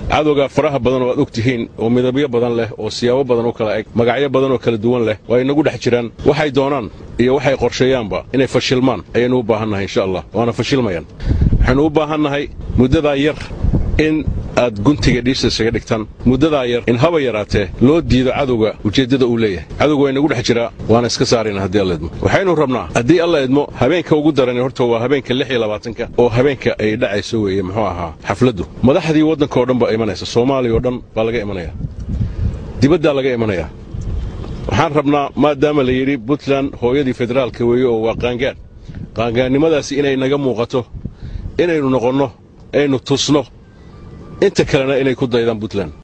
cadowgaa faraha badan oo aad og tihiin oo midabyo badan leh oo siyaabo badan u kala eg magacyo badan oo kala duwan leh waa inagu dhex jiraan waxay doonaan iyo waxay qorsheeyaanba inay fashilmaan ayaynu u baahannahay insha allah waana fashilmayaan waxaynu u baahannahay muddadaa yar in aad guntiga dhiisa isaga dhigtaan muddadaa yar in haba yaraatee loo diido cadowga ujeeddada uu leeyahay cadowga waa inagu dhex jiraa waana iska saarayna haddii alla idmo waxaynu rabnaa haddii alla idmo habeenka ugu daran horta waa habeenka lix iyo labaatanka oo habeenka ay dhacayso weeye muxuu ahaa xafladdu madaxdii waddanka oo dhan baa imanaysa soomaaliya oo dhan baa laga imanayaa dibaddaa laga imanayaa waxaan rabnaa maadaama la yidhi puntland hooyadii federaalka weeye oo waa qaangaan qaangaannimadaasi inay naga muuqato inaynu noqonno aynu tusno inta kalena inay ku daydaan puntland